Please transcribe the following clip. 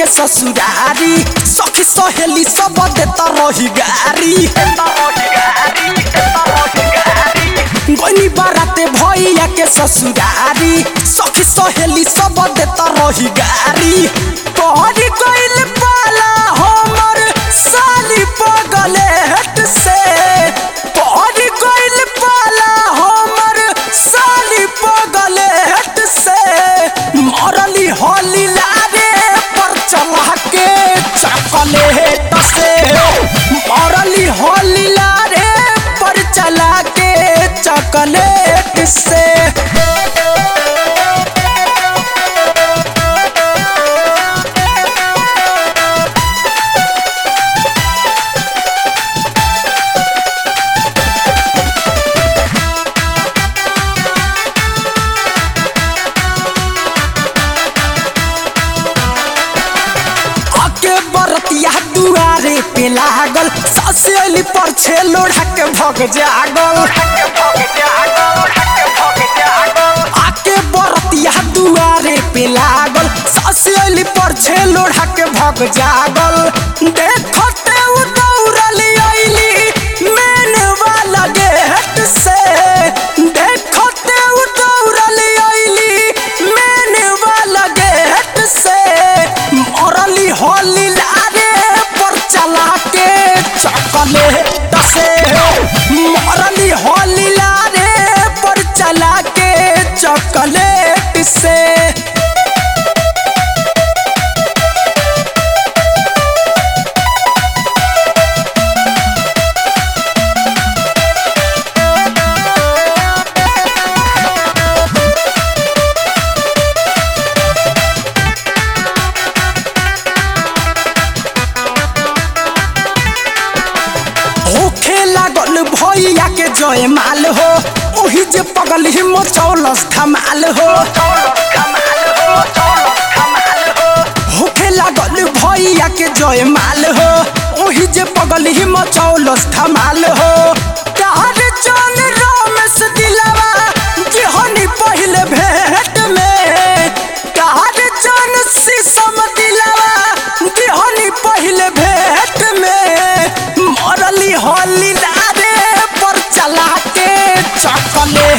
ससुरारी सखी सहेली सब देता रही गारी गनी बाराते भैया के ससुरारी सखी सहेली सब देता रही गारी तोहरी गइल पाला हमर साली पगले हट से तोहरी गइल पाला हमर साली पगले हट से मरली होली लारे पर चला के चॉकलेट से मरली होली लारे पर चला के चॉकलेट से आके बरतिया दुआरे पे लागल ससेली पर छे लोढ़ा के भग जागल आके बरतिया दुआरे पे लागल ससेली पर छे लोढ़ा के भग जागल देखते उ दौड़ली अइली मेन वाला गेट से देखते उ दौड़ली अइली मेन वाला गेट से मरली होली लारे पर चला के चॉकलेट से मरली होली लारे पर चला के चॉकलेट से होखे लागल भैया के जय माल हो ओही जे पगल ही मचौलस धमाल हो होखे लागल भैया के जय माल हो ओही जे पगल ही मचौलस धमाल हो तार चल रमेश दिलवा जेहनी पहले भेंट में तार चल शीशम दिलवा जेहनी पहले भेंट में मरली होली लारे पर चला के चॉकलेट